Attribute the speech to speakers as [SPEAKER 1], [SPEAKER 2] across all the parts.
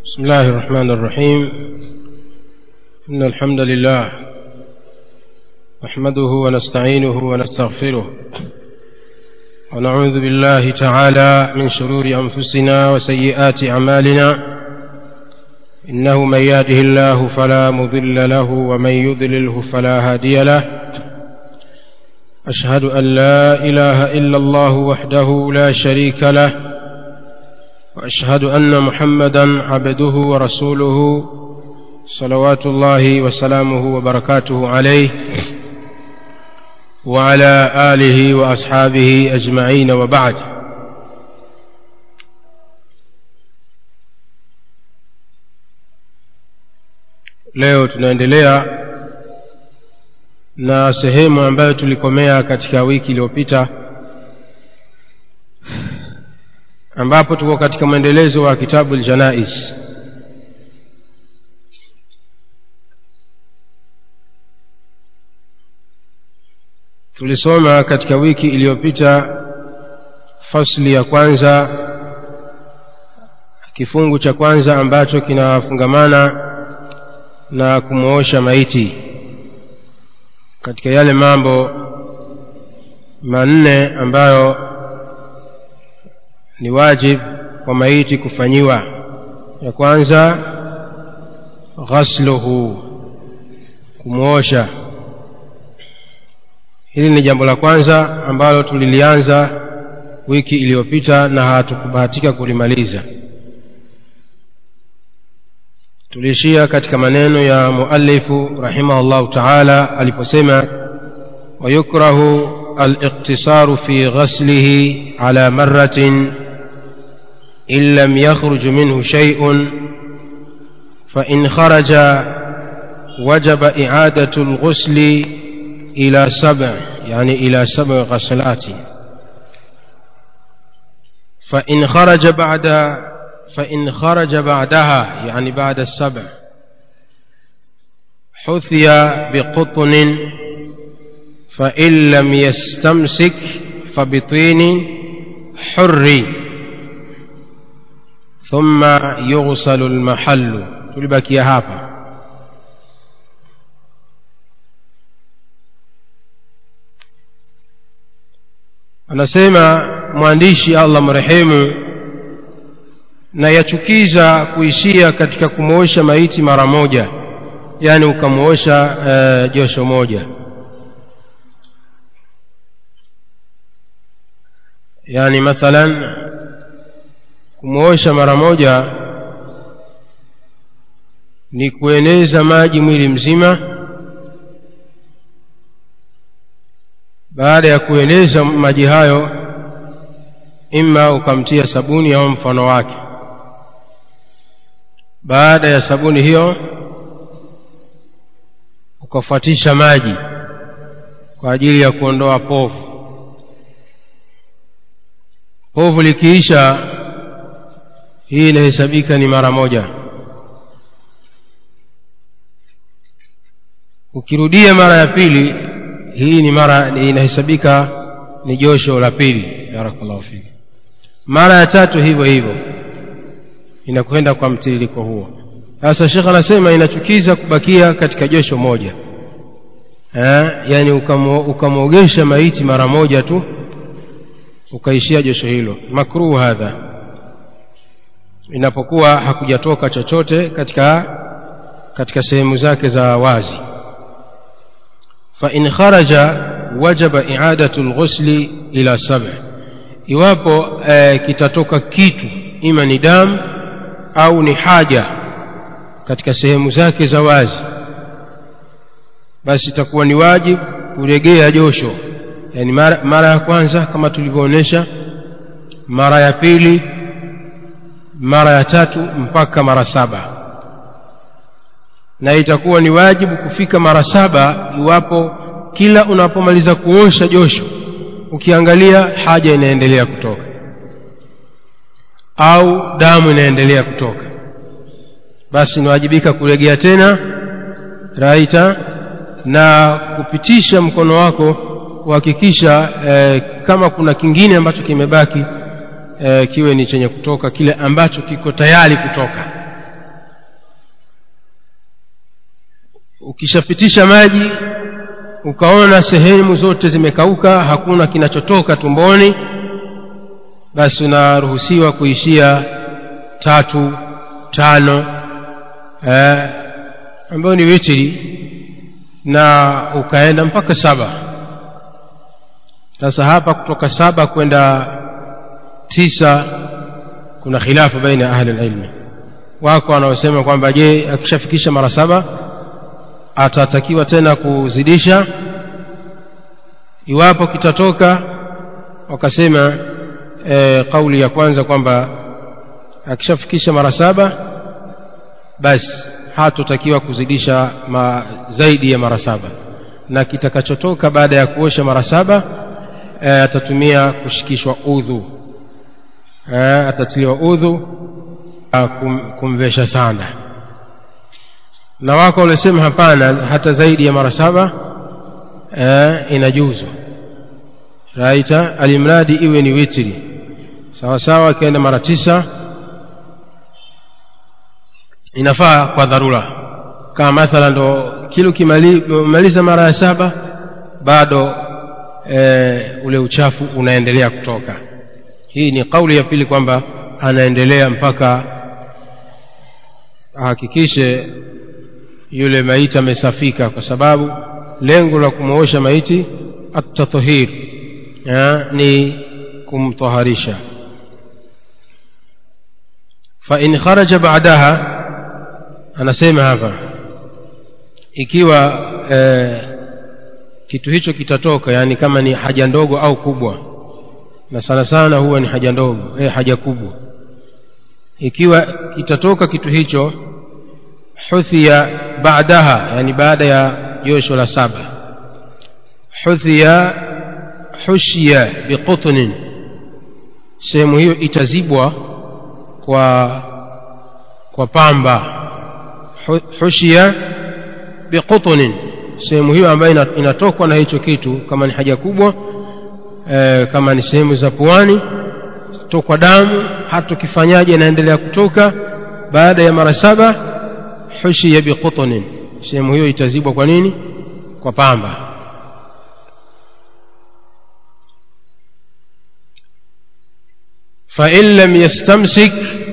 [SPEAKER 1] بسم الله الرحمن الرحيم إن الحمد لله نحمده ونستعينه ونستغفره ونعوذ بالله تعالى من شرور أنفسنا وسيئات أعمالنا إنه من يهده الله فلا مضل له ومن يضلله فلا هادي له أشهد أن لا إله إلا الله وحده لا شريك له واشهد ان محمدا عبده ورسوله صلوات الله وسلامه وبركاته عليه وعلى اله واصحابه اجمعين وبعد leo tunaendelea na sehemu ambayo tulikomea katika wiki iliyopita ambapo tuko katika mwendelezo wa kitabu aljanais tulisoma katika wiki iliyopita fasli ya kwanza kifungu cha kwanza ambacho kinafungamana na kumwosha maiti katika yale mambo manne ambayo ni wajib kwa maiti kufanyiwa ya kwanza ghasluhu kumwosha hili ni jambo la kwanza ambalo tulilianza wiki iliyopita na hatukubahatika kulimaliza tuliishia katika maneno ya muallifu rahimahullahu taala aliposema wayukrahu الاقتصار في غسله على مرة إن لم يخرج منه شيء فإن خرج وجب إعادة الغسل إلى سبع يعني إلى سبع غسلات فإن خرج بعد فإن خرج بعدها يعني بعد السبع حثي بقطن فإن لم يستمسك فبطين حر ثم يغسل المحل tulibakia hapa anasema mwandishi allah mrehemu na yachukiza kuishia katika kumwosha maiti mara moja yaani ukamwosha uh, josho moja yani mathalan kumwosha mara moja ni kueneza maji mwili mzima baada ya kueneza maji hayo ima ukamtia sabuni au mfano wake baada ya sabuni hiyo ukafuatisha maji kwa ajili ya kuondoa povu povu likiisha hii inahesabika ni mara moja ukirudia mara ya pili hii ni mara inahesabika ni josho la pili barakallahu fiki mara ya tatu hivyo hivyo inakwenda kwa mtiririko huo sasa shekh anasema inachukiza kubakia katika josho moja eh, yani ukamwogesha maiti mara moja tu ukaishia josho hilo makruh hadha inapokuwa hakujatoka chochote katika katika sehemu zake za wazi fa in kharaja wajaba i'adatu alghusli ila sab' iwapo e, kitatoka kitu ima ni damu au ni haja katika sehemu zake za wazi basi itakuwa ni wajibu kuregea josho yani mara, mara ya kwanza kama tulivyoonyesha mara ya pili mara ya tatu mpaka mara saba na itakuwa ni wajibu kufika mara saba iwapo kila unapomaliza kuosha josho ukiangalia haja inaendelea kutoka au damu inaendelea kutoka basi inawajibika kuregea tena raita na kupitisha mkono wako kuhakikisha eh, kama kuna kingine ambacho kimebaki eh, kiwe ni chenye kutoka kile ambacho kiko tayari kutoka ukishapitisha maji ukaona sehemu zote zimekauka hakuna kinachotoka tumboni basi unaruhusiwa kuishia tatu tano eh, ambayo ni witiri na ukaenda mpaka saba sasa hapa kutoka saba kwenda tisa kuna khilafu baina ya ahli ilmi wako wanaosema kwamba je akishafikisha mara saba atatakiwa tena kuzidisha iwapo kitatoka wakasema e, kauli ya kwanza kwamba akishafikisha mara saba basi hatotakiwa kuzidisha ma, zaidi ya mara saba na kitakachotoka baada ya kuosha mara saba e, atatumia kushikishwa udhu e, atatiliwa udhu kum, kumvesha sanda na wako waliosema hapana hata zaidi ya mara saba e, inajuzu raita alimradi iwe ni witri sawa sawa akienda mara tisa inafaa kwa dharura kama mathala ndo kile ukimaliza mara ya saba bado e, ule uchafu unaendelea kutoka hii ni kauli ya pili kwamba anaendelea mpaka ahakikishe yule maiti amesafika kwa sababu lengo la kumwosha maiti at-tathhir ni kumtaharisha fa in kharaja ba'daha anasema hapa ikiwa eh, kitu hicho kitatoka yani kama ni haja ndogo au kubwa na sana sana huwa ni haja ndogo eh, haja kubwa ikiwa kitatoka kitu hicho huthia baadaha yani baada ya josho la saba huthia hushia biqutnin sehemu hiyo itazibwa kwa kwa pamba hushia biqutnin sehemu hiyo ambayo inatokwa na hicho kitu kama ni haja kubwa e, kama ni sehemu za puani tokwa damu hata ukifanyaje inaendelea kutoka baada ya mara saba hushia biqutnin sehemu hiyo itazibwa kwa nini kwa pamba fa in lam yastamsik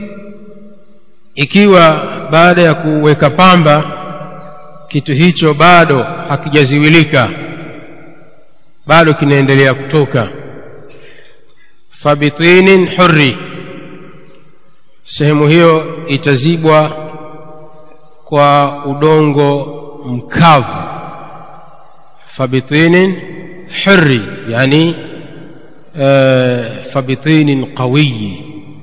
[SPEAKER 1] ikiwa baada ya kuweka pamba kitu hicho bado hakijaziwilika bado kinaendelea kutoka fabitinin hurri sehemu hiyo itazibwa kwa udongo mkavu fabitinin hurri yani uh, fabitinin qawiyi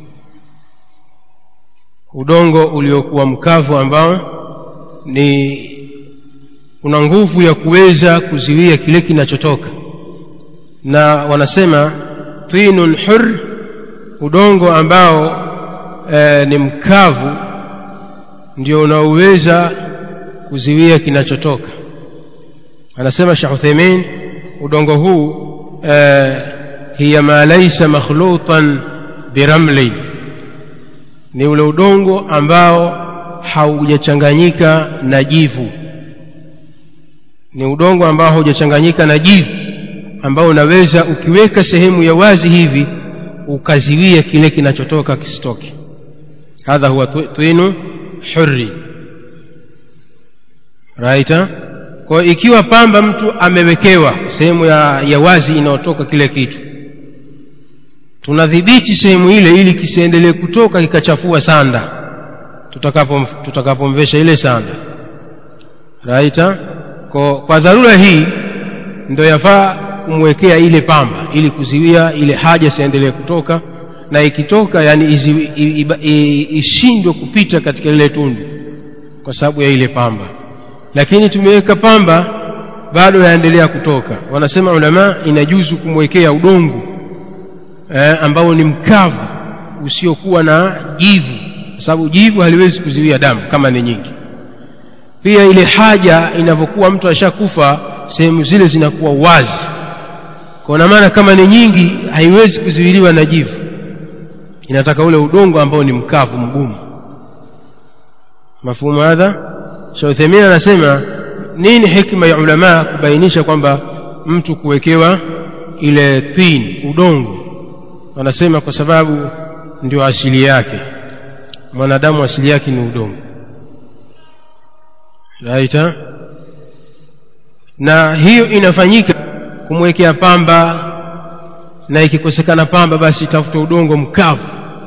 [SPEAKER 1] udongo uliokuwa mkavu ambao ni una nguvu ya kuweza kuziwia kile kinachotoka na wanasema tinun hur udongo ambao e, ni mkavu ndio unaoweza kuziwia kinachotoka anasema Sheikh Uthaymeen udongo huu e, hiya ma laysa makhlutan biramli ni ule udongo ambao haujachanganyika na jivu ni udongo ambao haujachanganyika na jivu ambao unaweza ukiweka sehemu ya wazi hivi ukaziwia kile kinachotoka kisitoke hadha huwa twinu hurri raita kwa ikiwa pamba mtu amewekewa sehemu ya, ya wazi inayotoka kile kitu tunadhibiti sehemu ile ili kisiendelee kutoka kikachafua sanda tutakapomvesha tutakapo ile sanda raita kwa, kwa dharura hii ndio yafaa kumwekea ile pamba ili kuziwia ile haja siendelee kutoka na ikitoka yani ishindwe kupita katika lile tundu kwa sababu ya ile pamba lakini tumeweka pamba bado yaendelea kutoka wanasema ulama inajuzu kumwekea udongo eh, ambao ni mkavu usiokuwa na jivu kwa sababu jivu haliwezi kuziwia damu kama ni nyingi pia ile haja inavyokuwa mtu ashakufa sehemu zile zinakuwa wazi kwa maana kama ni nyingi haiwezi kuziwiliwa na jivu inataka ule udongo ambao ni mkavu mgumu mafumu hadha Shauthamin anasema nini hikma ya ulama kubainisha kwamba mtu kuwekewa ile tin udongo wanasema kwa sababu ndio asili yake mwanadamu asili yake ni udongo raita na hiyo inafanyika kumwekea pamba na ikikosekana pamba basi tafuta udongo mkavu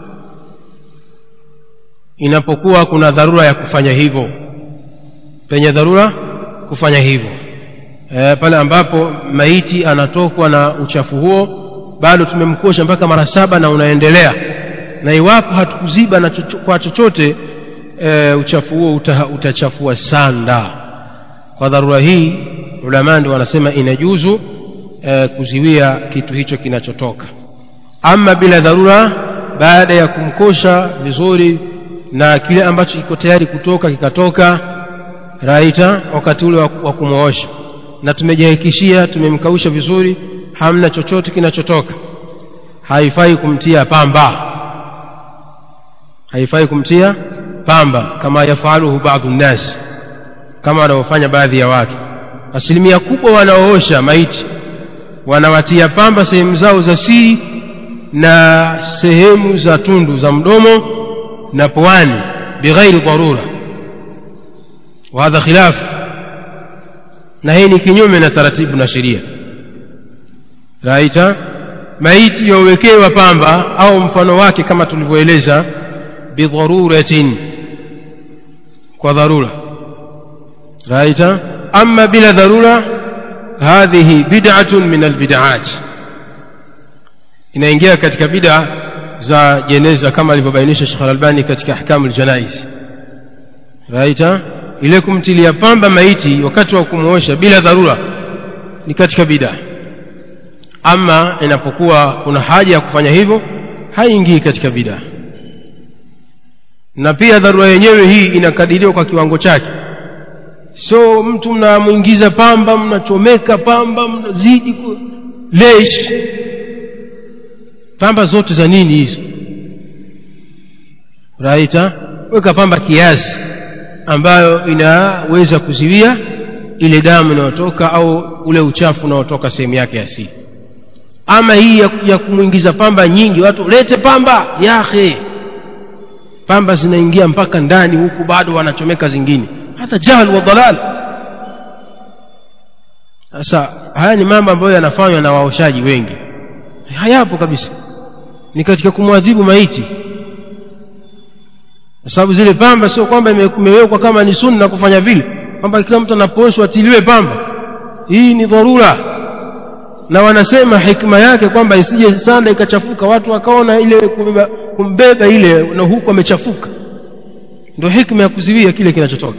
[SPEAKER 1] inapokuwa kuna dharura ya kufanya hivyo penye dharura kufanya hivyo e, pale ambapo maiti anatokwa na uchafu huo bado tumemkosha mpaka mara saba na unaendelea na iwapo hatukuziba na chocho, kwa chochote e, uchafu huo uta, utachafua sanda kwa dharura hii ulama ndio wanasema inajuzu e, kuziwia kitu hicho kinachotoka ama bila dharura baada ya kumkosha vizuri na kile ambacho kiko tayari kutoka kikatoka raita wakati ule wa kumwosha na tumejihakikishia tumemkausha vizuri hamna chochote kinachotoka haifai kumtia pamba haifai kumtia pamba kama yafaluhu baadhi nnas kama wanavyofanya baadhi ya watu asilimia kubwa wanaoosha maiti wanawatia pamba sehemu zao za siri na sehemu za tundu za mdomo na puani bighairi dharura وهذا خلاف na hii ni kinyume na taratibu na sheria raita maiti yawekewa pamba au mfano wake kama tulivyoeleza bidharuratin kwa dharura raita ama bila dharura hadhihi bid'atun min albid'at inaingia katika bid'a za jeneza kama alivyobainisha Sheikh Al-Albani katika ahkamul janaiz raita ile kumtilia pamba maiti wakati wa kumuosha bila dharura ni katika bid'a ama inapokuwa kuna haja ya kufanya hivyo haingii katika bid'a na pia dharura yenyewe hii inakadiriwa kwa kiwango chake so mtu mnamwingiza pamba mnachomeka pamba mnazidi lesh pamba zote za nini hizo raita weka pamba kiasi ambayo inaweza kuziwia ile damu inayotoka au ule uchafu unaotoka sehemu yake asili ama hii ya, ya kumwingiza pamba nyingi watu lete pamba yahe pamba zinaingia mpaka ndani huku bado wanachomeka zingine hata jahl wa dalal sasa haya ni mambo ambayo yanafanywa na waoshaji wengi hayapo kabisa ni katika kumwadhibu maiti kwa sababu zile pamba sio kwamba imewekwa kama ni sunna kufanya vile kwamba kila mtu anapooshwa atiliwe pamba hii ni dharura na wanasema hikma yake kwamba isije sanda ikachafuka watu wakaona ile kumbeba, kumbeba ile na huku amechafuka ndio hikma ya kuziwia kile kinachotoka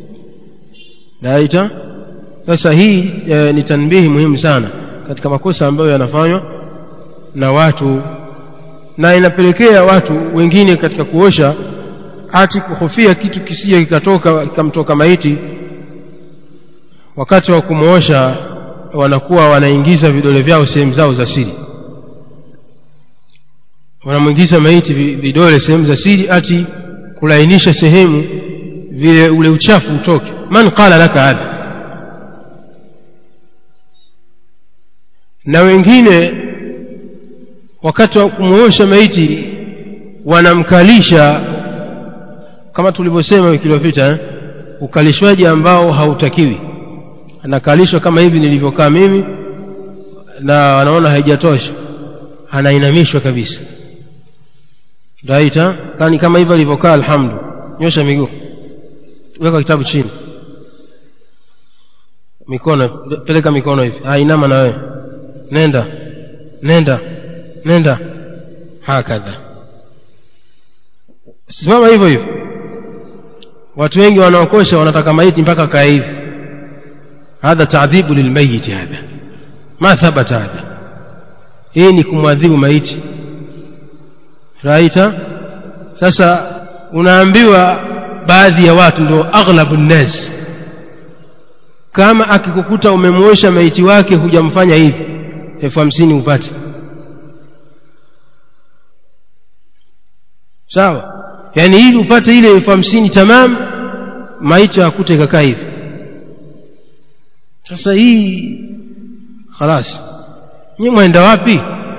[SPEAKER 1] naita sasa hii e, ni tanbihi muhimu sana katika makosa ambayo yanafanywa na watu na inapelekea watu wengine katika kuosha ati kuhofia kitu kisije kikatoka kikamtoka maiti wakati wa kumwosha wanakuwa wanaingiza vidole vyao sehemu zao za siri wanamwingiza maiti vidole sehemu za siri ati kulainisha sehemu vile ule uchafu utoke man qala laka hadha na wengine wakati wa kumwosha maiti wanamkalisha kama tulivyosema wiki iliyopita eh? ukalishwaji ambao hautakiwi anakalishwa kama hivi nilivyokaa mimi na wanaona haijatosha anainamishwa kabisa raita kani kama hivyo alivyokaa alhamdu nyosha miguu weka kitabu chini mikono peleka mikono hivi inama na wewe nenda nenda nenda hakadha simama hivyo hivyo watu wengi wanaokosha wanataka maiti mpaka kaa hivi hadha taadhibu lilmayiti hadha ma thabata hadha hii ni kumwadhibu maiti raita sasa unaambiwa baadhi ya watu ndio aghlabu nnas kama akikukuta umemwosha maiti wake hujamfanya hivi elfu hamsini upate sawa yaani ili upate ile elfu hamsini tamam maiti akute ikakaa hivi sasa hii khalas nyi mwenda wapi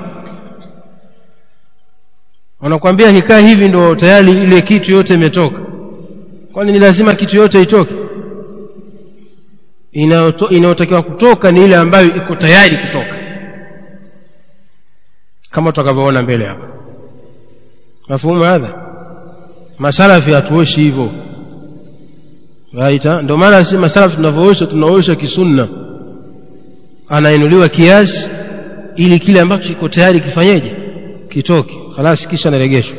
[SPEAKER 1] wanakwambia nikaa hivi ndo tayari ile kitu yote imetoka kwani ni lazima kitu yote itoke inayotakiwa kutoka ni ile ambayo iko tayari kutoka kama tutakavyoona mbele hapa mafuhumu hadha masalafi hatuoshi hivyo right ndio maana si masalafi tunavyoosha tunaosha kisunna anainuliwa kiasi ili kile ambacho kiko tayari kifanyeje kitoke khalas kisha naregeshwa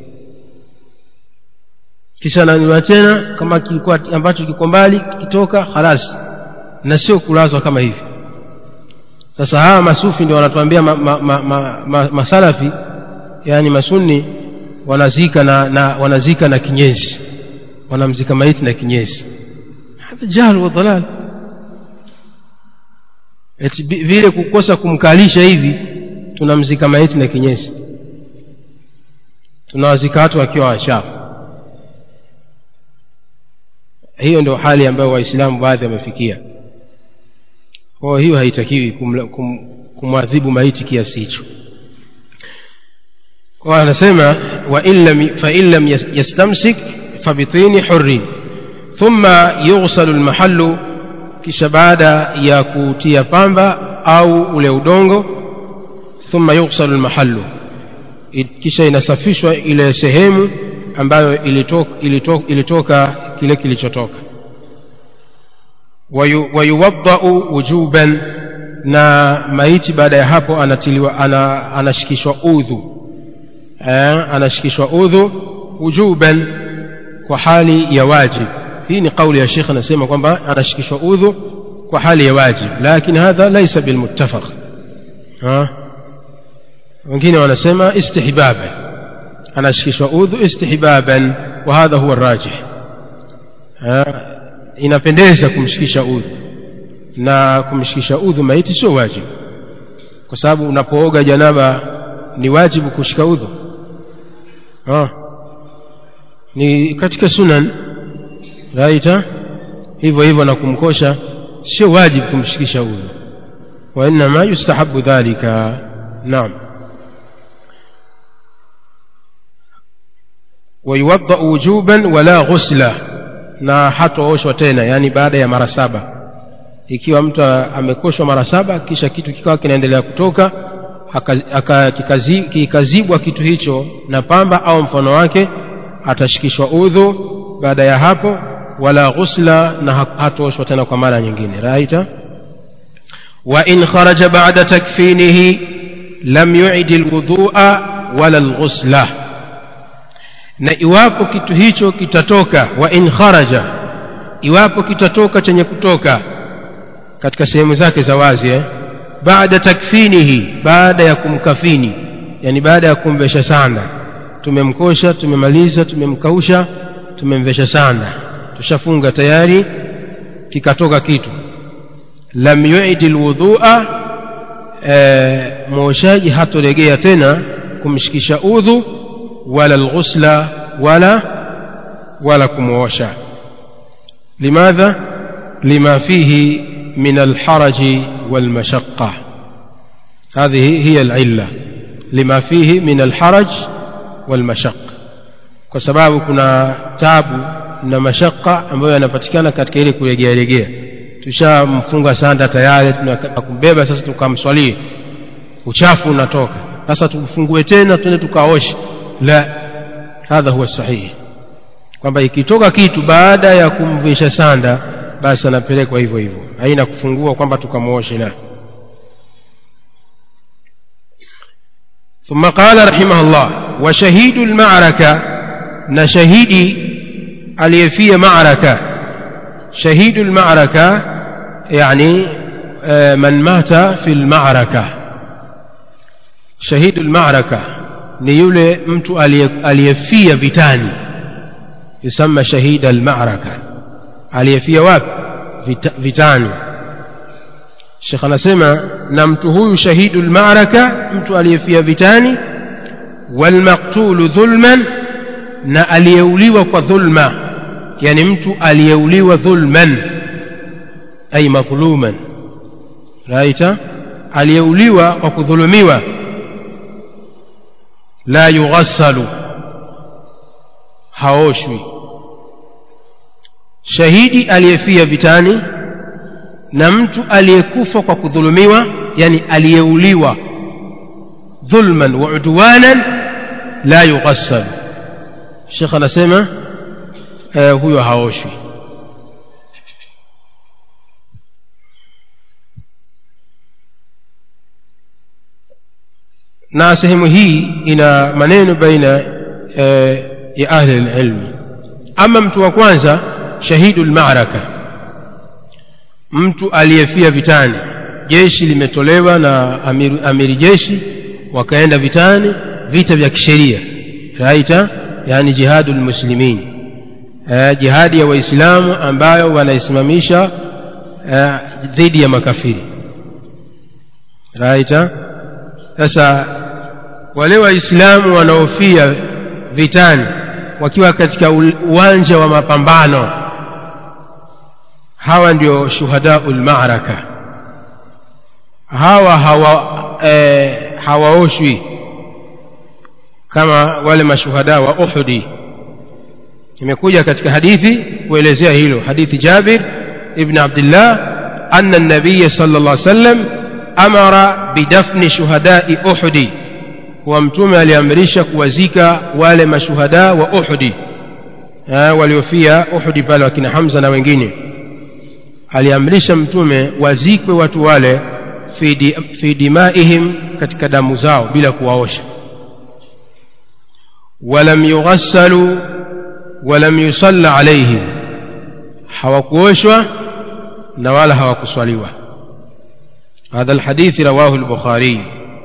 [SPEAKER 1] kisha naniwa tena kama kilikuwa ambacho kiko mbali kitoka khalas na sio kulazwa kama hivi sasa hawa masufi ndio wanatuambia ma, ma, ma, ma, ma, masalafi yani masunni wanazika na, na wanazika na kinyesi wanamzika maiti na kinyesi hadha jahl wa dalal eti vile kukosa kumkalisha hivi tunamzika maiti na kinyesi tunawazika watu wakiwa wachafu hiyo ndio hali ambayo waislamu baadhi wamefikia kwa hiyo haitakiwi kum, kumwadhibu maiti kiasi hicho kwa anasema wa in lam yastamsik fabitini hurrin thumma yughsalu almahallu kisha baada ya kutia pamba au ule udongo thumma yughsalu almahallu kisha inasafishwa ile sehemu ambayo ilitoka, ilitoka, ilitoka kile kilichotoka wayuwaddau wujuban na maiti baada ya hapo anatiliwa ana, anashikishwa udhu eh, anashikishwa udhu wujuban kwa hali ya wajib hii ni kauli ya shekh anasema kwamba anashikishwa udhu kwa hali ya wajib lakini hadha laisa bilmuttafaq wengine wanasema istihbaban anashikishwa udhu istihbaban wa hadha huwa rajih inapendeza kumshikisha udhu na kumshikisha udhu maiti sio wajibu kwa sababu unapooga janaba ni wajibu kushika udhu ha. ni katika sunan raita hivyo hivyo na kumkosha sio wajibu kumshikisha udhu wainama yustahabu dhalika naam ويوضأ وجوبا ولا غسلا na hatooshwa tena yani baada ya mara saba ikiwa mtu amekoshwa mara saba kisha kitu kikawa kinaendelea kutoka kikazibwa kitu hicho na pamba au mfano wake atashikishwa udhu baada ya hapo wala ghusla na hatooshwa tena kwa mara nyingine raita wa in kharaja ba'da takfinihi lam yu'id alwudhu'a wala alghusla na iwapo kitu hicho kitatoka wa in kharaja iwapo kitatoka chenye kutoka katika sehemu zake za wazi eh? baada takfinihi baada ya kumkafini yani baada ya kumvesha sanda tumemkosha tumemaliza tumemkausha tumemvesha sanda tushafunga tayari kikatoka kitu lam yuidi lwudhua e, mwoshaji hatolegea tena kumshikisha udhu wala alghusla wala wala kumwosha limadha lima fihi min alharaji والمشقة هذه هي العلة لما فيه من الحرج والمشقة kwa sababu kuna tabu na mashaka ambayo yanapatikana katika ile kulegea legea tushamfunga sanda tayari tunakumbeba sasa tukamswalie uchafu unatoka sasa tufungue tena tuende tukaoshe la hadha huwa sahihi kwamba ikitoka kitu baada ya kumvisha sanda basi anapelekwa hivyo hivyo haina kufungua kwamba tukamwoshe la ثم قال رحمه الله وشهيد المعركة نشهيدي اليفية معركة شهيد المعركة يعني من مات في المعركة شهيد المعركة نيولي مت اليفية vitani يسمى شهيد المعركة aliyefia wapi Vita, vitani shekh anasema na mtu huyu shahidu lmaraka mtu aliyefia vitani walmaktulu dhulman na aliyeuliwa kwa dhulma yani mtu aliyeuliwa dhulman ay madhuluman raita aliyeuliwa kwa kudhulumiwa la yughassalu haoshwi shahidi aliyefia vitani na mtu aliyekufa kwa kudhulumiwa yani aliyeuliwa dhulman wa udwanan la yughassalu shekh anasema eh, huyo haoshwi na sehemu hii ina maneno baina eh, ya ahli lilmi ama mtu wa kwanza shahidu lmaraka mtu aliyefia vitani jeshi limetolewa na amiri, amiri jeshi wakaenda vitani vita vya kisheria raita yani jihadu lmuslimin eh, jihadi ya waislamu ambayo wanaisimamisha eh, dhidi ya makafiri raita sasa wale waislamu wanaofia vitani wakiwa katika uwanja wa mapambano hawa ndio shuhadau lmaraka hawa hawa e, hawaoshwi kama wale mashuhada wa uhudi imekuja katika hadithi kuelezea hilo hadithi jabir ibn abdillah anna nabiya sala llah sallam amara bidafni shuhadai uhudi kuwa mtume aliamrisha kuwazika wale mashuhada wa uhudi waliofia uhudi pale wakina hamza na wengine aliamrisha mtume wazikwe watu wale fi, di, fi dimaihim katika damu zao bila kuwaosha walam yughassalu walam yusalla alaihim hawakuoshwa na wala hawakuswaliwa هذا الحديث رواه البخاري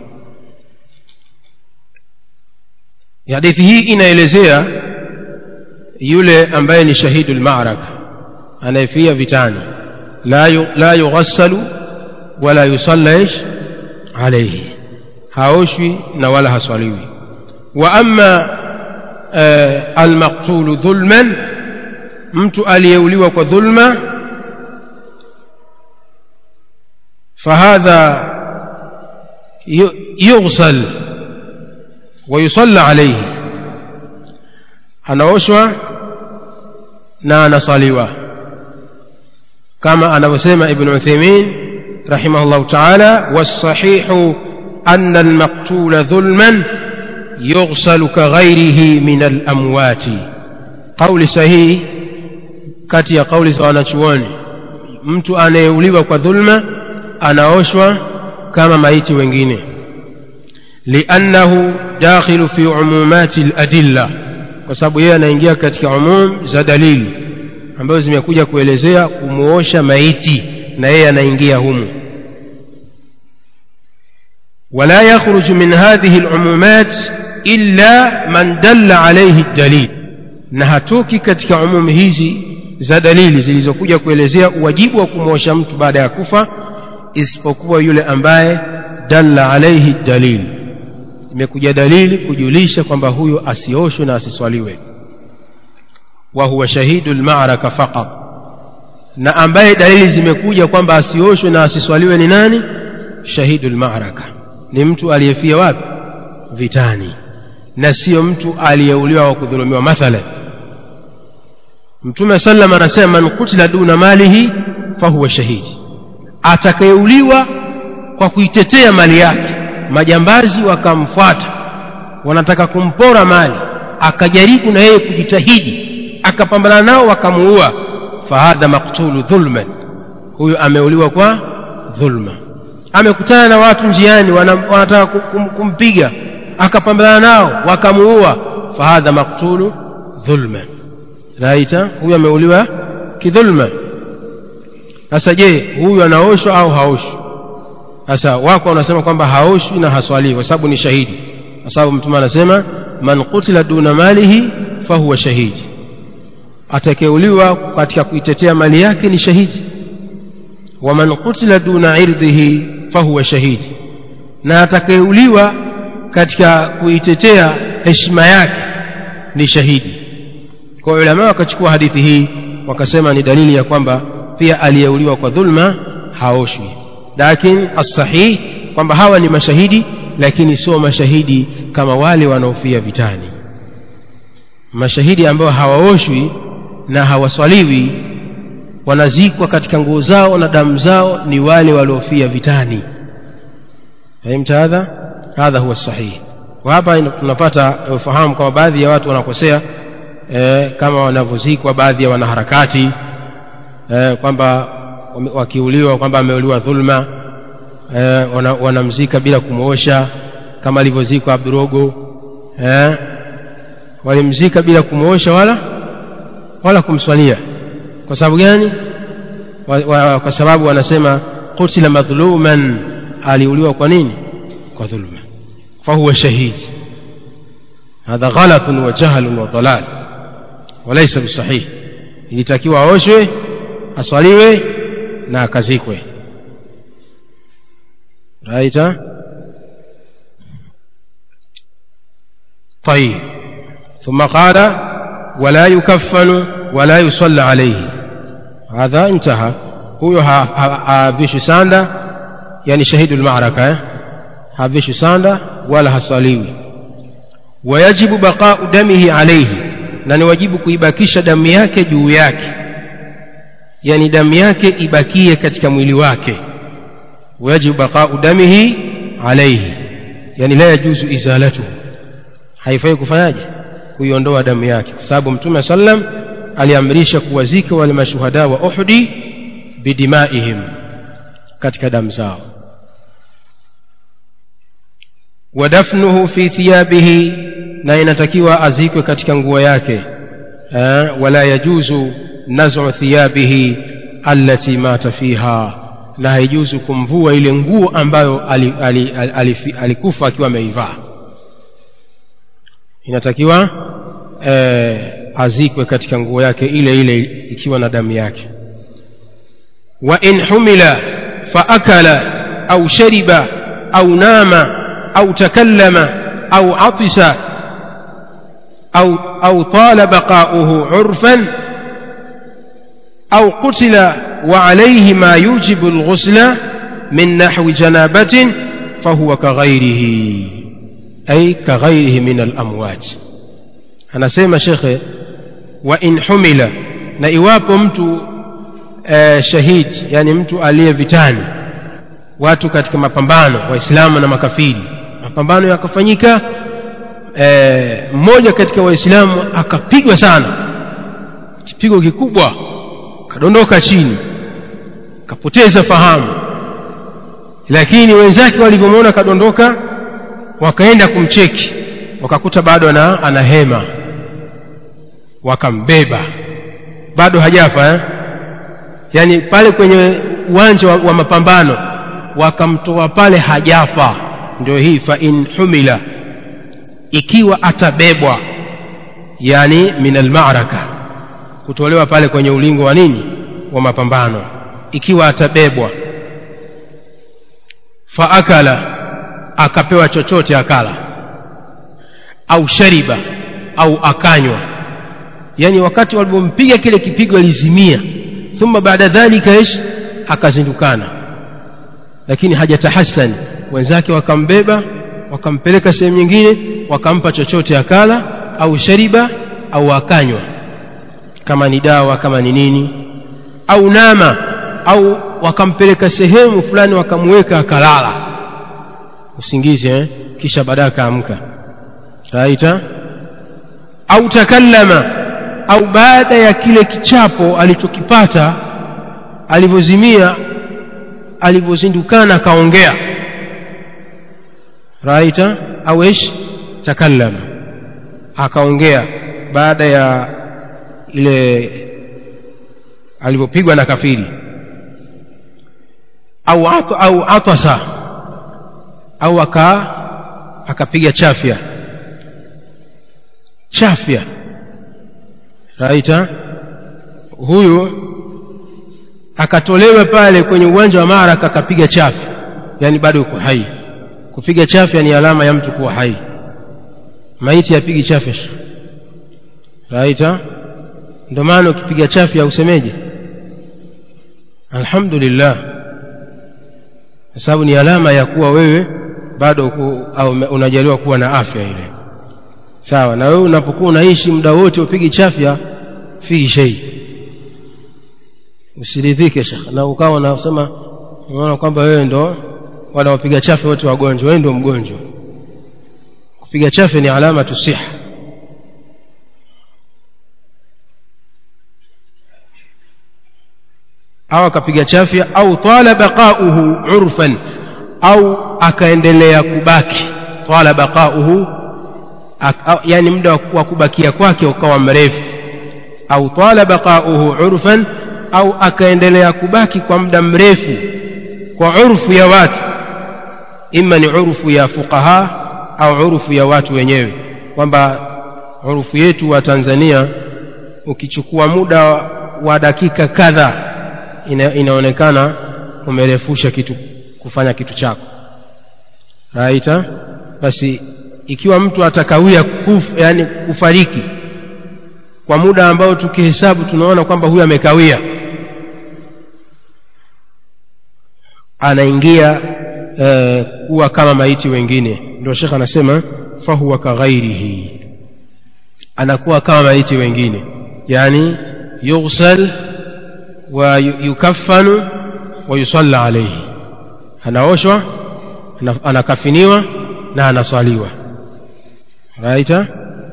[SPEAKER 1] hadithi hii inaelezea yule ambaye ni shahidu lmaraka anayefia vitani la, yu, la yughassalu wala yusalla ish alaihi haoshwi na wala haswaliwi wa ama eh, almaktulu dhulman mtu aliyeuliwa kwa dhulma fahadha yughsal ويصلى عليه anaoshwa na anasaliwa kama anavyosema ibn uthaymin rahimahullah taala wasahihu anna almaktula dhulman yughsalu kaghairihi min alamwati qauli sahihi kati ya kauli za wanachuoni mtu anayeuliwa kwa dhulma anaoshwa kama maiti wengine liannahu dakhilu fi umumati ladilla kwa sababu yeye anaingia katika umum za dalili ambazo zimekuja kuelezea kumuosha maiti na yeye anaingia humu ولا يخرج من هذه العمومات إلا من دل عليه الدليل na hatoki katika umumu hizi za dalili zilizokuja kuelezea uwajibu wa kumwosha mtu baada ya kufa isipokuwa yule ambaye dalla alaihi dalili imekuja dalili kujulisha kwamba huyo asioshwe na asiswaliwe wa huwa shahidu lmaraka faqat na ambaye dalili zimekuja kwamba asioshwe na asiswaliwe ni nani shahidu lmaraka ni mtu aliyefia wapi vitani na sio mtu aliyeuliwa wa kudhulumiwa mathalan mtume sallam anasema man kutila duna malihi fahuwa shahidi atakayeuliwa kwa kuitetea mali yake majambazi wakamfuata wanataka kumpora mali akajaribu na yeye kujitahidi akapambana nao wakamuua fahadha maktulu dhulman huyo ameuliwa kwa dhulma amekutana na watu njiani wanataka kum, kumpiga akapambana nao wakamuua fahadha maktulu dhulman raita huyu ameuliwa kidhulma sasa je huyu anaoshwa au haoshwi sasa wako wanasema kwamba haoshwi na haswaliwi kwa sababu ni shahidi kwa sababu mtume anasema man kutila duna malihi fahuwa shahidi atakeuliwa katika kuitetea mali yake ni shahidi wa man kutila duna irdhihi fahuwa shahidi na atakeuliwa katika kuitetea heshima yake ni shahidi kwa ulama wakachukua hadithi hii wakasema ni dalili ya kwamba pia aliyeuliwa kwa dhulma haoshwi lakini assahih kwamba hawa ni mashahidi lakini sio mashahidi kama wale wanaofia vitani mashahidi ambao hawaoshwi na hawaswaliwi wanazikwa katika nguo zao na damu zao ni wale waliofia vitani fahimta hadha hadha huwa sahihi kwa hapa tunapata ufahamu kwamba baadhi ya watu wanakosea e, kama wanavyozikwa baadhi ya wanaharakati e, kwamba wakiuliwa kwamba ameuliwa dhulma e, wanamzika wana bila kumwosha kama alivyozikwa Abdurogo e, walimzika bila kumwosha wala wala kumswalia kwa sababu gani wa, wa, kwa sababu wanasema qutila madhluman aliuliwa kwa nini kwa dhulma fahuwa shahid hadha ghalatun wa jahlun wa dalal walaysa bisahih ilitakiwa aoshwe aswaliwe na akazikwe raita طيب ثم قال ولا يكفن ولا يصلى عليه هذا انتهى هو havishwi sanda yani shahidu lmaraka eh? havishwi sanda wala haswaliwi wayajibu baqau damihi alaihi na ni wajibu kuibakisha damu yake juu yake yani damu yake ibakie katika mwili wake wayajibu baqau damihi alaihi yani la yajuzu izalatuhu haifai kufanyaje kuiondoa damu yake kwa sababu mtume sallam aliamrisha kuwazika wale mashuhada wa uhudi bidimaihim katika damu zao wadafnuhu fi thiyabihi na inatakiwa azikwe katika nguo yake wala yajuzu nazu thiyabihi allati mata fiha na haijuzu kumvua ile nguo ambayo alikufa ali, ali, ali, ali akiwa ameivaa inatakiwa eh, azikwe katika nguo yake ile ile ikiwa na damu yake wa in humila faakala au shariba au nama au takallama au atisa au, au tala baqauhu urfan au qutila وعليه ما يوجب الغسل من نحو جنابة فهو كغيره أي كغيره من الأموات anasema shekhe wa in humila na iwapo mtu e, shahid yani mtu aliye vitani watu katika mapambano waislamu na makafiri mapambano yakafanyika e, mmoja katika waislamu akapigwa sana kipigo kikubwa kadondoka chini kapoteza fahamu lakini wenzake walivyomwona kadondoka wakaenda kumcheki wakakuta bado ana, ana hema wakambeba bado hajafa eh? yaani pale kwenye uwanja wa, wa mapambano wakamtoa pale hajafa ndio hii fa in humila ikiwa atabebwa yani min almaraka kutolewa pale kwenye ulingo wa nini wa mapambano ikiwa atabebwa faakala akapewa chochote akala au shariba au akanywa yani wakati walipompiga kile kipigo alizimia thumma baada dhalika ish akazindukana lakini hajatahasani wenzake wakambeba wakampeleka sehemu nyingine wakampa chochote akala au shariba au akanywa kama ni dawa kama ni nini au nama au wakampeleka sehemu fulani wakamweka akalala usingizi eh? kisha baadaye akaamka raita au takallama au baada ya kile kichapo alichokipata alivyozimia alivyozindukana akaongea raita au ish takallama akaongea baada ya ile alivyopigwa na kafiri au at, au atasa au aka akapiga chafya chafya raita huyu akatolewa pale kwenye uwanja wa Maraka akapiga chafya yani bado yuko hai kupiga chafya ni alama ya mtu kuwa hai maiti yapigi chafya raita ndio maana ukipiga chafya usemeje alhamdulillah kwa sababu ni alama ya kuwa wewe bado ku, au unajaliwa kuwa na afya ile sawa na wewe unapokuwa unaishi muda wote upigi chafya fihi shei usiridhike shekh na ukawa unasema unaona kwamba wewe ndo wale wapiga chafya wote wagonjwa wewe ndio mgonjwa kupiga chafya ni alama tusiha au akapiga chafya au tala baqauhu urfan au akaendelea kubaki tala baqauhu yani muda wa kubakia kwake ukawa mrefu au tala baqauhu urfan au akaendelea kubaki kwa muda mrefu kwa urfu ya watu ima ni urfu ya fuqaha au urfu ya watu wenyewe kwamba urfu yetu wa Tanzania ukichukua muda wa dakika kadha ina, inaonekana umerefusha kitu kufanya kitu chako raita basi ikiwa mtu atakawia kuf, yani kufariki kwa muda ambao tukihesabu tunaona kwamba huyu amekawia anaingia eh, kuwa kama maiti wengine ndio shekh anasema fahuwa kaghairihi anakuwa kama maiti wengine yani yughsal wa yukaffanu wa yusalla alayhi anaoshwa anakafiniwa na anaswaliwa raita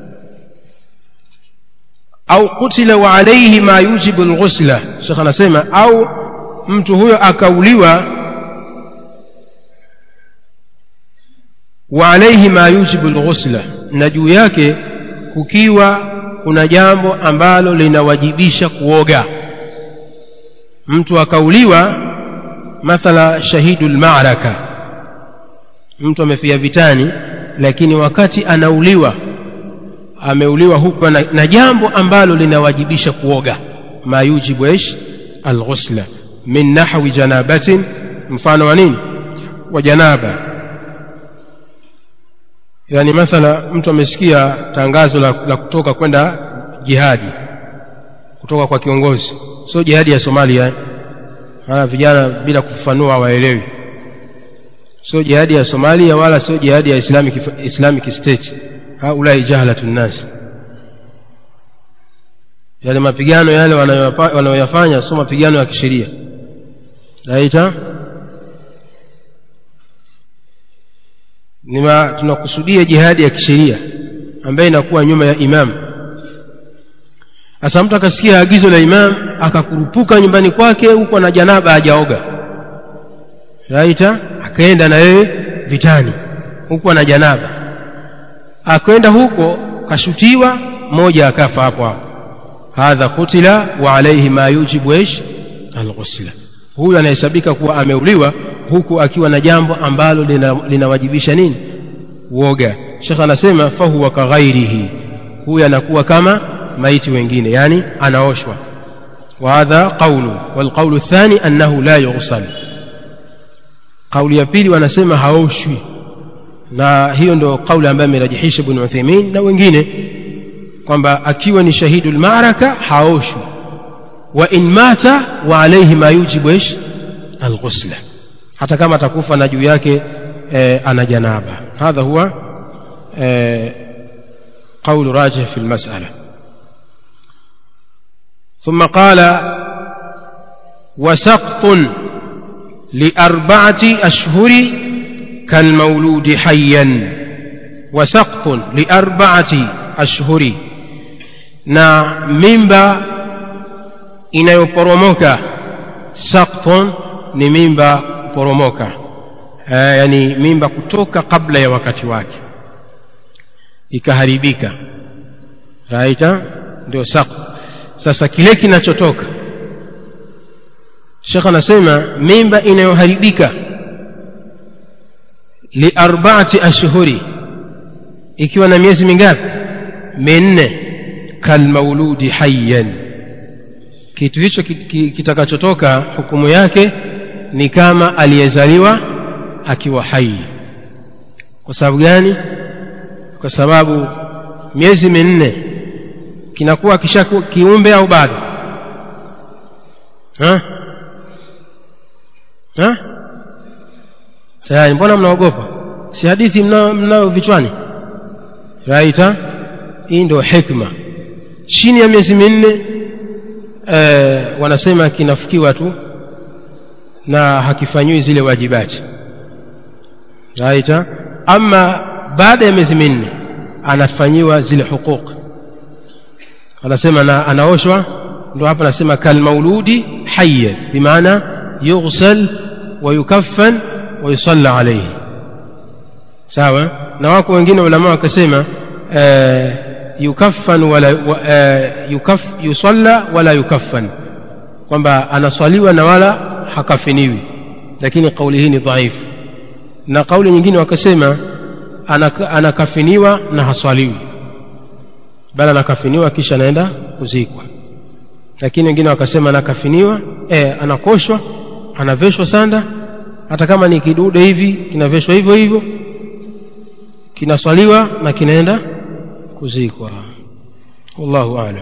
[SPEAKER 1] au kutila wa alayhi ma yujibu alghusla shekh anasema au mtu huyo akauliwa wa alayhi ma yujibu alghusla na juu yake kukiwa kuna jambo ambalo linawajibisha kuoga mtu akauliwa mathala shahidul ma'raka mtu amefia vitani lakini wakati anauliwa ameuliwa huko na, na jambo ambalo linawajibisha kuoga ma yujibu ish alghusla min nahwi janabatin mfano wa nini wa janaba yani mathala mtu amesikia tangazo la, la kutoka kwenda jihadi kutoka kwa kiongozi sio jihadi ya Somalia haya vijana bila kufafanua hawaelewi sio jihadi ya Somalia wala sio jihadi ya Islamic Islamic State haulai jahalatun nas yale mapigano yale wanayoyafanya sio mapigano ya kisheria naita nima tunakusudia jihadi ya kisheria ambayo inakuwa nyuma ya imam sasa mtu akasikia agizo la imam akakurupuka nyumbani kwake huko na janaba hajaoga raita akaenda na yeye vitani huko na janaba akwenda huko kashutiwa mmoja akafa hapo hapo hadha kutila wa alayhi ma yujibu ish alghusla huyu anahesabika kuwa ameuliwa huku akiwa na jambo ambalo linawajibisha lina nini uoga shekh anasema fahuwa kaghairihi huyu anakuwa kama maiti wengine yani anaoshwa وهذا قول والقول الثاني أنه لا يغسل قول ya pili wanasema haoshwi na hiyo ndio kauli ambayo amerajihisha Ibn Uthaymeen na wengine kwamba akiwa ni shahidul ma'raka haoshwi wa in mata wa alayhi ma yujibu ish alghusla hata kama atakufa na juu yake eh, ana janaba hadha huwa eh, قول راجح في المسألة ثم قال وسقط لأربعة أشهر كالمولود حيا وسقط لأربعة أشهر na mimba inayoporomoka sakton ni mimba kuporomoka e, yani mimba kutoka kabla ya wakati wake ikaharibika raita ndio sakt sasa kile kinachotoka shekh anasema mimba inayoharibika liarbaati ashhuri ikiwa na miezi mingapi minne kalmauludi hayyan kitu hicho kitakachotoka hukumu yake ni kama aliyezaliwa akiwa hai kwa sababu gani kwa sababu miezi minne kinakuwa kisha kiumbe au bado ha? ha tayari mbona mnaogopa si hadithi mnao mnao vichwani raita hii ndio hikma chini ya miezi minne eh, wanasema kinafikiwa tu na hakifanyiwi zile wajibati raita ama baada ya miezi minne anafanyiwa zile huquq anasema na anaoshwa ndo hapa anasema kalmauludi hayya bimaana yughsal wa yukaffan wa yusalla alayhi sawa na wako wengine ulama wakasema eh, yukaffan wala wa, eh, yukaf, yusalla wala yukaffan kwamba anaswaliwa na wala hakafiniwi lakini kauli hii ni dhaifu na kauli nyingine wakasema anaka, anakafiniwa na haswaliwi bali anakafiniwa kisha anaenda kuzikwa lakini wengine wakasema anakafiniwa eh, anakoshwa anaveshwa sanda hata kama ni kidude hivi kinaveshwa hivyo hivyo kinaswaliwa na kinaenda kuzikwa wallahu aalam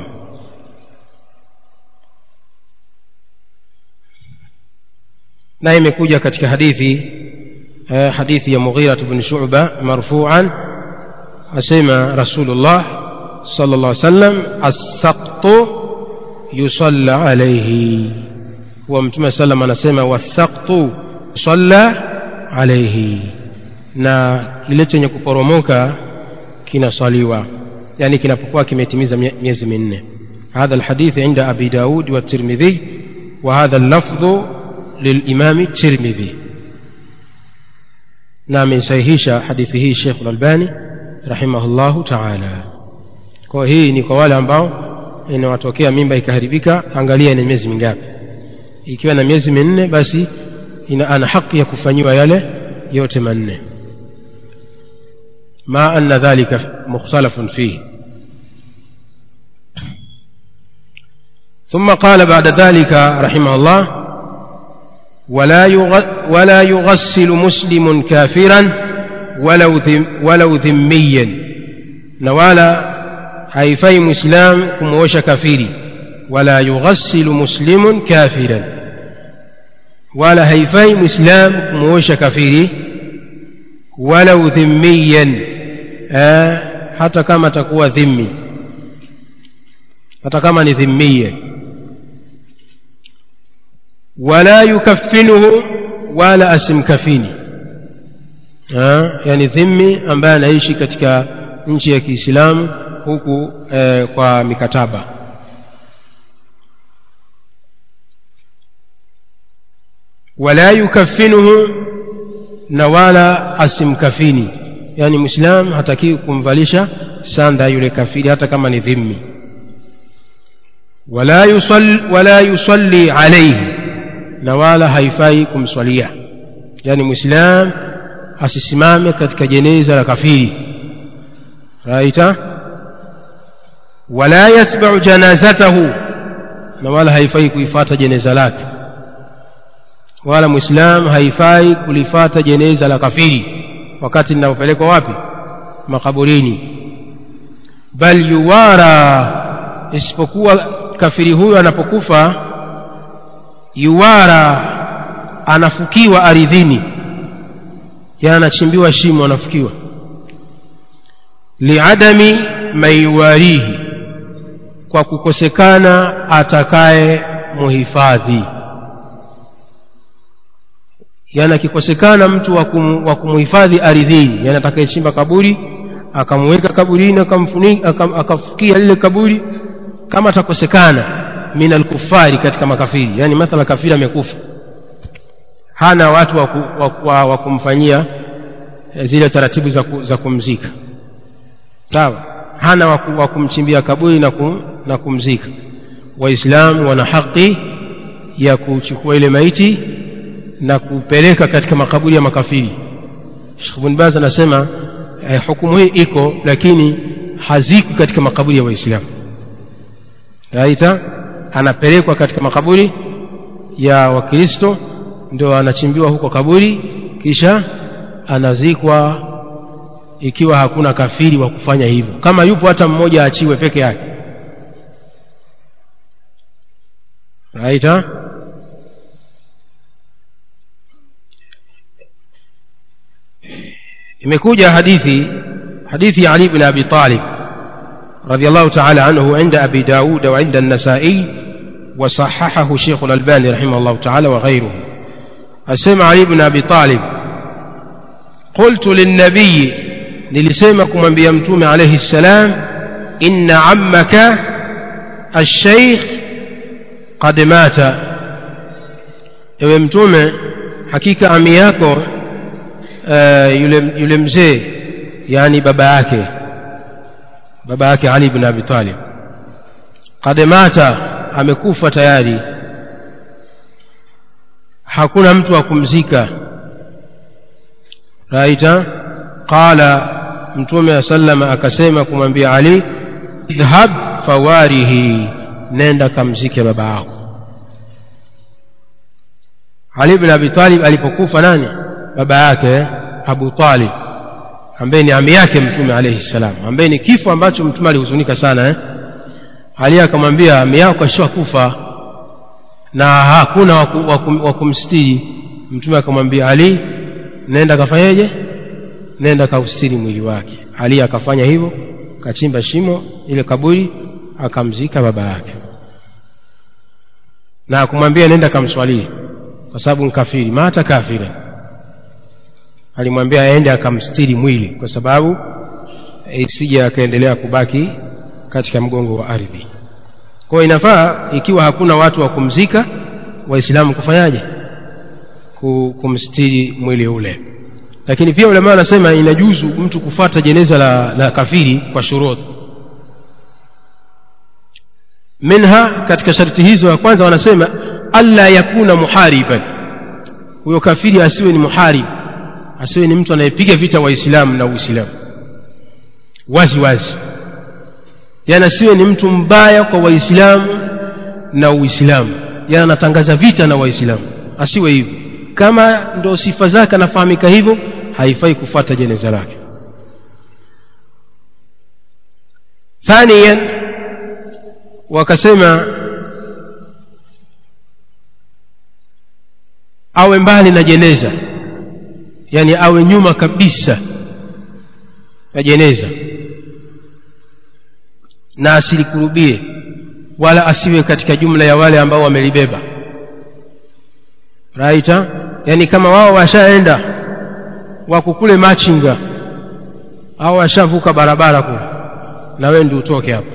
[SPEAKER 1] na imekuja katika hadithi eh, hadithi ya Mughira ibn Shu'ba marfu'an asema Rasulullah sallallahu alaihi wasallam as-saqtu yusalla alayhi wa mtume sallam anasema was-saqtu yusalla alayhi na kile chenye kuporomoka kinaswaliwa yani kinapokuwa kimetimiza miezi minne هذا الحديث عند أبي داود والترمذي وهذا اللفظ للإمام الترمذي نعم سيهيش حديثه الشيخ الألباني رحمه الله تعالى kwa hii ni kwa wale ambao inawatokea mimba ikaharibika angalia ina miezi mingapi ikiwa na miezi minne basi ina ana haki ya kufanyiwa yale yote manne ma anna dhalika mukhtalafun fihi ثم قال بعد ذلك رحمه الله ولا ولا يغسل مسلم كافرا ولو ذم ولو ذميا نوالا haifai muislam kumuosha kafiri wala yughassilu muslimun kafiran wala haifai muislam kumuosha kafiri walau dhimmiyan hata kama atakuwa dhimmi hata kama ni dhimmiyan wala yukaffinuhu wala asimkafini yani dhimmi ambaye anaishi katika nchi ya Kiislamu huku eh, kwa mikataba wala yukaffinuhu na wala asimkafini yani muislam hatakiwi kumvalisha sanda yule kafiri hata kama ni dhimmi wala yusalli, wala yusalli alayhi na wala haifai kumswalia yani muislam asisimame katika jeneza la kafiri raita wala yatba'u janazatahu na wala haifai kuifata jeneza lake wala muislam haifai kulifata jeneza la kafiri wakati linapopelekwa wapi makaburini bal yuwara isipokuwa kafiri huyo anapokufa yuwara anafukiwa aridhini yani anachimbiwa shimo anafukiwa liadami maiwarihi kwa kukosekana atakaye muhifadhi yani akikosekana mtu wa kumuhifadhi aridhini yani atakayechimba kaburi akamweka kaburini akamfunika akafukia lile kaburi kama atakosekana min alkufari katika makafiri yani mathala kafiri amekufa hana watu wa, wa, wa, wa kumfanyia zile taratibu za, ku, za kumzika sawa hana wa, wa kumchimbia kaburi na, kum, na kumzika waislamu wana haki ya kuchukua ile maiti na kupeleka katika makaburi ya makafiri Sheikh Ibn Baz anasema eh, hukumu hii iko lakini haziko katika makaburi ya waislamu raita anapelekwa katika makaburi ya wakristo ndio anachimbiwa huko kaburi kisha anazikwa ikiwa hakuna kafiri wa kufanya hivyo kama yupo hata mmoja achiwe peke yake raita imekuja hadithi hadithi Ali ibn Abi Talib رضي الله تعالى عنه عند أبي داود وعند النسائي وصححه شيخ الألباني رحمه الله تعالى وغيره أسمع علي بن أبي طالب قلت للنبي للسيمكم من بيمتوم عليه السلام إن عمك الشيخ قد مات ewe mtume hakika ami yako uh, yule, yule mzee yani baba yake baba yake ali bin abi talib qad mata amekufa tayari hakuna mtu wa kumzika raita qala mtume sallama akasema kumwambia ali idhhab fawarihi nenda kamzike baba yako ali bin abi talib alipokufa nani baba yake abu talib ambaye ni ami yake mtume alayhi salam ambaye ni kifo ambacho mtume alihuzunika sana eh? ali akamwambia ami yako ashakufa na hakuna wa kumstiri mtume akamwambia ali nenda kafanyeje nenda kaustiri mwili wake ali akafanya hivyo kachimba shimo ile kaburi akamzika baba yake na akumwambia nenda kamswalie kwa sababu nkafiri mata kafira alimwambia aende akamstiri mwili kwa sababu isije akaendelea kubaki katika mgongo wa ardhi kwa inafaa ikiwa hakuna watu wa kumzika waislamu kufanyaje kumstiri mwili ule lakini pia ulama wanasema inajuzu mtu kufuata jeneza la, la kafiri kwa shurudhi minha katika sharti hizo ya kwanza wanasema alla yakuna muhariban huyo kafiri asiwe ni muharib asiwe ni mtu anayepiga vita waislamu na uislamu wazi wazi yani asiwe ni mtu mbaya kwa waislamu na uislamu yani anatangaza vita na waislamu asiwe hivyo kama ndo sifa zake anafahamika hivyo haifai kufuata jeneza lake thaniyan wakasema awe mbali na jeneza yani awe nyuma kabisa ya jeneza na asilikurubie wala asiwe katika jumla ya wale ambao wamelibeba raita yani kama wao washaenda wako kule machinga au washavuka barabara kule na wewe ndio utoke hapo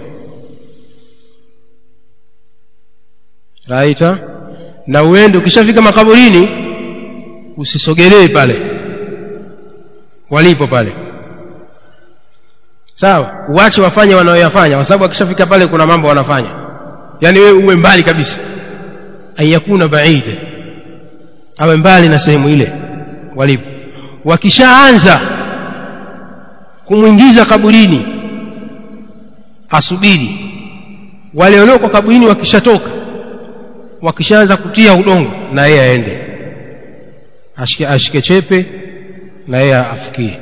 [SPEAKER 1] raita na uende ukishafika makaburini usisogelee pale walipo pale sawa uache wafanye wanaoyafanya kwa sababu akishafika pale kuna mambo wanafanya yani wewe uwe mbali kabisa ayakuna baida awe mbali na sehemu ile walipo wakishaanza kumwingiza kaburini asubiri wale walioko kaburini wakishatoka wakishaanza kutia udongo na yeye aende ashike, ashike chepe na yeye afikie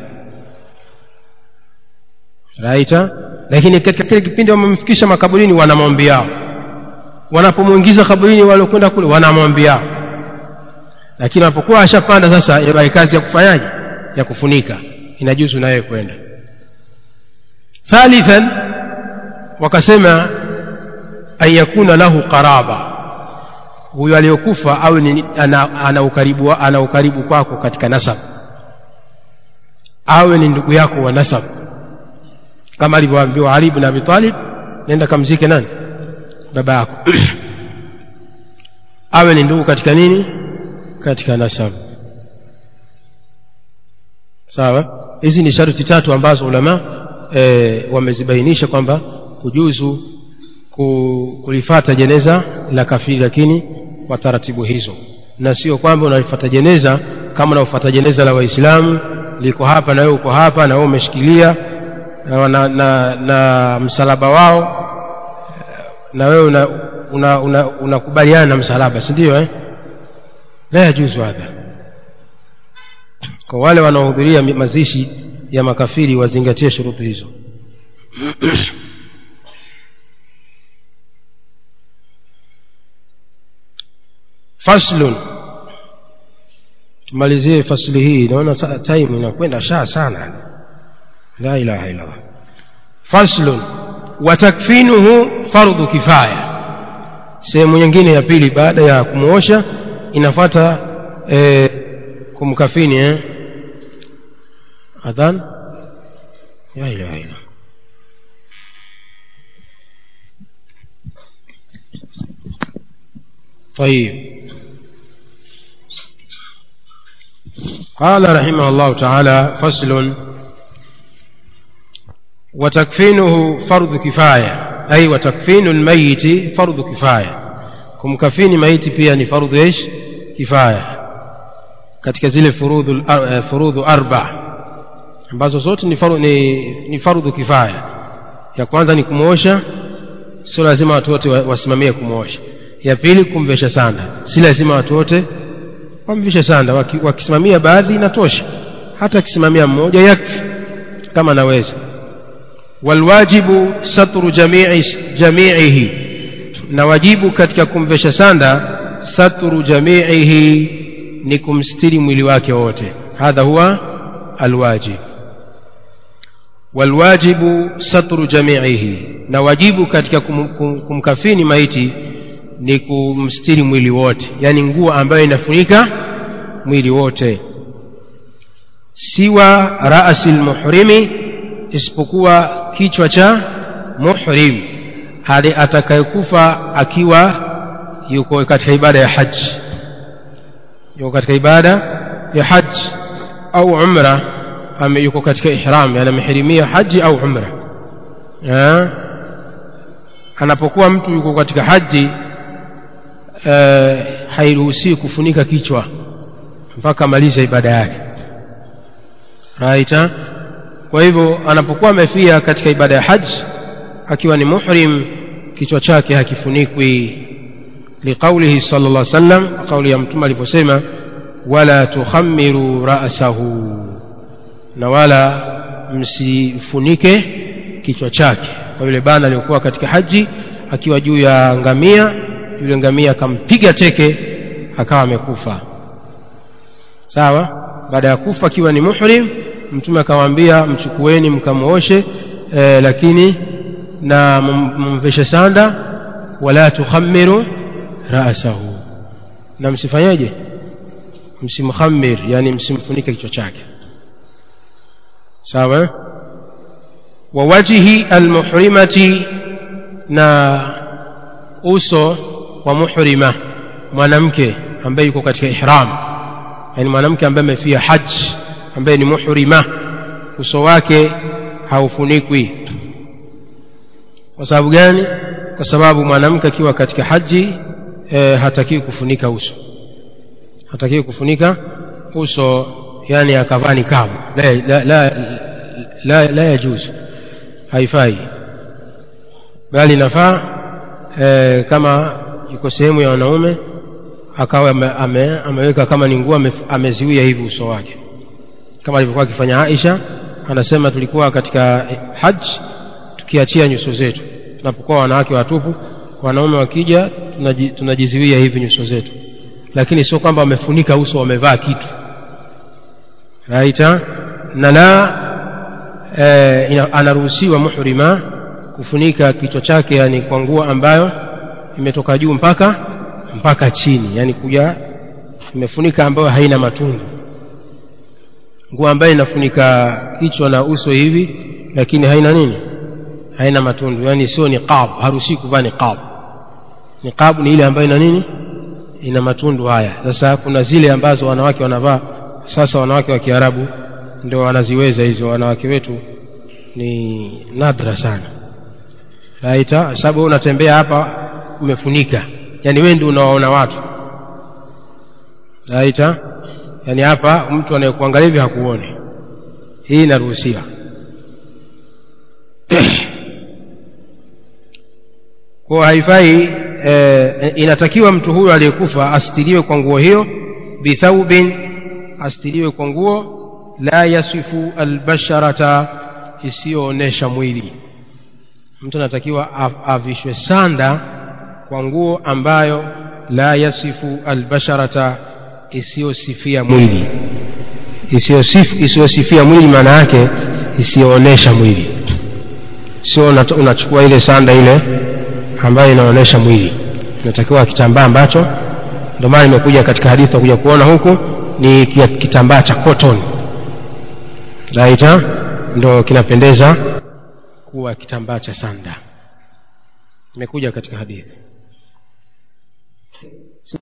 [SPEAKER 1] raita lakini katika kile kipindi wamemfikisha makaburini wana maombi yao wanapomwingiza kaburini waliokwenda kule wana maombi yao lakini wanapokuwa ashapanda sasa yabai kazi ya kufanyaje ya kufunika inajuzu naye kwenda thalithan wakasema an yakuna lahu qaraba huyo aliyokufa awe ni, ana, ana, ukaribu, ana ukaribu kwako katika nasab awe ni ndugu yako wa nasab kama alivyoambiwa Ali ibn Abi Talib nenda kamzike nani baba yako awe ni ndugu katika nini katika nasab sawa hizi ni sharti tatu ambazo ulama e, wamezibainisha kwamba kujuzu kulifata jeneza la kafiri lakini kwa taratibu hizo na sio kwamba unalifata jeneza kama unafuata jeneza la waislamu liko hapa na wewe uko hapa na wewe umeshikilia na, na, na, na msalaba wao na wewe unakubaliana una, una, una na msalaba si ndio eh? la yajuzu hadha kwa wale wanaohudhuria mazishi ya makafiri wazingatie shuruti hizo faslun tumalizie fasili hii naona ta- time inakwenda shaa sana la ilaha illallah faslun wa takfinuhu fardhu kifaya sehemu nyingine ya pili baada ya kumuosha inafuata eh, kumkafini eh? adhan la ilaha illallah طيب قال رحمه الله تعالى فصل وتكفينه فرض كفاية أي وتكفين الميت فرض كفاية كم كفين ميت pia ni فرض ايش كفاية katika zile furudhu furudhu arba ambazo zote ni faru, ni, ni fardhu kifaya ya kwanza ni kumwosha sio lazima watu wote wa- wasimamie kumwosha ya pili kumvesha sanda si lazima watu wote wamvishe sanda Waki- wakisimamia baadhi inatosha hata akisimamia mmoja yakfi kama anaweza walwajibu satru jamii jamiihi na wajibu katika kumvesha sanda satru jamiihi ni kumstiri mwili wake wote hadha huwa alwajib walwajibu satru jamiihi na wajibu katika kum, kum, kumkafini maiti ni kumstiri mwili wote yani nguo ambayo inafunika mwili wote siwa rasi lmuhrimi isipokuwa kichwa cha muhrim hadi atakayekufa akiwa yuko katika ibada ya haji yuko katika ibada ya haji au umra ame yuko katika ihram yani amehirimia haji au umra eh? anapokuwa mtu yuko katika haji eh, hairuhusiwi kufunika kichwa mpaka amalize ibada yake right eh? kwa hivyo anapokuwa amefia katika ibada ya haji akiwa ni muhrim kichwa chake hakifunikwi liqaulihi sala llah sallam kauli ya mtume alivyosema wala tukhamiru rasahu na wala msifunike kichwa chake kwa yule bana aliyokuwa katika haji akiwa juu ya ngamia yule ngamia akampiga teke akawa amekufa sawa baada ya kufa akiwa ni muhrim mtume akamwambia mchukueni mkamwoshe e, lakini na mum- mumveshe sanda wala tukhamiru rasahu na msifanyeje msimkhamir yani msimfunike kichwa chake sawa eh? wa wajhi almuhrimati na uso wa muhrima mwanamke ambaye yuko katika ihram yani mwanamke ambaye amefia haji ambaye ni muhrima uso wake haufunikwi kwa sababu gani kwa sababu mwanamke akiwa katika haji e, hatakiwi kufunika uso hatakiwi kufunika uso yani akavaa nikabu la, la, la, la, la yajuzu haifai bali inafaa e, kama yuko sehemu ya wanaume akawa ame, ame, ameweka kama ni nguo ame, ameziwia hivi uso wake kama alivyokuwa akifanya Aisha anasema tulikuwa katika haji tukiachia nyuso zetu tunapokuwa wanawake watupu wanaume wakija tunaji, tunajiziwia hivi nyuso zetu lakini sio kwamba wamefunika uso wamevaa kitu raita na la e, ina, anaruhusiwa muhrima kufunika kichwa chake yani kwa nguo ambayo imetoka juu mpaka mpaka chini yani kuja imefunika ambayo haina matundu nguo ambayo inafunika kichwa na uso hivi lakini haina nini haina matundu yani sio niqab haruhusi kuvaa niqab niqab ni ile ambayo ina nini ina matundu haya sasa kuna zile ambazo wanawake wanavaa sasa wanawake wa Kiarabu ndio wanaziweza hizo wanawake wetu ni nadra sana raita sababu unatembea hapa umefunika yani wewe ndio unawaona watu raita yani hapa mtu anayekuangalia hivi hakuoni hii inaruhusiwa kwa haifai e, inatakiwa mtu huyo aliyekufa astiriwe kwa nguo hiyo bithaubin astiriwe kwa nguo la yasifu albasharata isiyoonesha mwili mtu anatakiwa avishwe sanda kwa nguo ambayo la yasifu albasharata isiyosifia mwili isiyosif- isiyosifia mwili maana yake isiyoonesha mwili sio una- unachukua ile sanda ile ambayo inaonyesha mwili inatakiwa kitambaa ambacho ndio maana imekuja katika hadithi kuja kuona huku ni kia- kitambaa cha cotton right ha? ndo kinapendeza kuwa kitambaa cha sanda imekuja katika hadithi